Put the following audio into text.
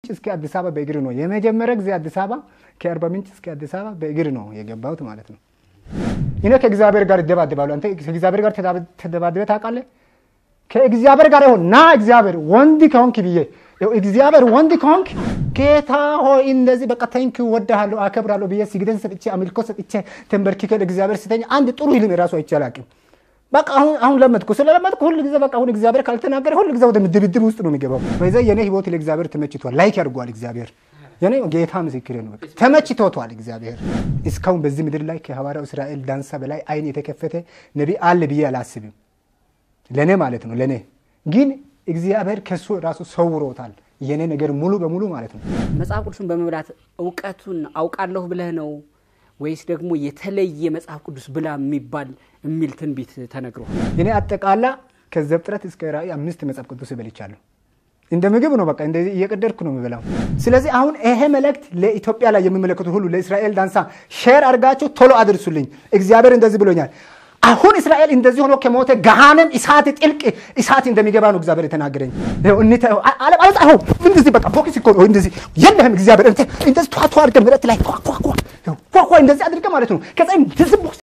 እስከ አዲስ አበባ በእግር ነው የመጀመሪያ ጊዜ አዲስ አበባ ከአርባ ምንጭ እስከ አዲስ አበባ በእግር ነው የገባሁት ማለት ነው። እኔ ከእግዚአብሔር ጋር ይደባደባሉ። አንተ ከእግዚአብሔር ጋር ተደባድበ ታውቃለህ? ከእግዚአብሔር ጋር ይሆን ና እግዚአብሔር ወንድ ከሆንክ ብዬ እግዚአብሔር ወንድ ከሆንክ ጌታ ሆይ እንደዚህ በቃ ተንክ ወድሃለሁ አከብራለሁ ብዬ ስግደን ሰጥቼ አምልኮ ሰጥቼ ተንበርክኬ ለእግዚአብሔር ስተኛ አንድ ጥሩ ህልም የራሱ አይቼ አላውቅም። በቃ አሁን አሁን ለመድኩ ስለለመድኩ ሁሉ ጊዜ በቃ አሁን እግዚአብሔር ካልተናገረ ሁሉ ጊዜ ወደ ድብድብ ውስጥ ነው የሚገባው። በዛ የኔ ህይወት ለእግዚአብሔር ተመችቷል። ላይክ ያድርጓል እግዚአብሔር የኔ ጌታ ምስክሬ ነው። በቃ ተመችቶቷል እግዚአብሔር። እስካሁን በዚህ ምድር ላይ ከሐዋርያው እስራኤል ዳንሳ በላይ አይን የተከፈተ ነቢ አለ ብዬ አላስብም። ለእኔ ማለት ነው። ለእኔ ግን እግዚአብሔር ከሱ ራሱ ሰውሮታል። የኔ ነገር ሙሉ በሙሉ ማለት ነው። መጽሐፍ ቅዱስን በመብላት እውቀቱን አውቃለሁ ብለህ ነው ወይስ ደግሞ የተለየ መጽሐፍ ቅዱስ ብላ የሚባል የሚል ትንቢት ተነግሯል? እኔ አጠቃላ ከዘፍጥረት እስከ ራእይ አምስት መጽሐፍ ቅዱስ እበልቻለሁ። እንደ ምግብ ነው። በቃ እንደዚህ እየቀደድኩ ነው የምበላው። ስለዚህ አሁን ይሄ መልእክት ለኢትዮጵያ ላይ የሚመለከቱ ሁሉ ለእስራኤል ዳንሳ ሼር አድርጋችሁ ቶሎ አድርሱልኝ። እግዚአብሔር እንደዚህ ብሎኛል። አሁን እስራኤል እንደዚህ ሆኖ ከሞተ ገሃነም እሳት ጥልቅ እሳት እንደሚገባ ነው እግዚአብሔር የተናገረኝ። አለጻፈው እንደዚህ በቃ ቦክስ እኮ ነው እንደዚህ የለህም እግዚአብሔር እንደዚህ ቷቷ አድርገህ ምረት ላይ ኳኳኳ እንደዚህ አድርገህ ማለት ነው ከዛ እንደዚህ ቦክስ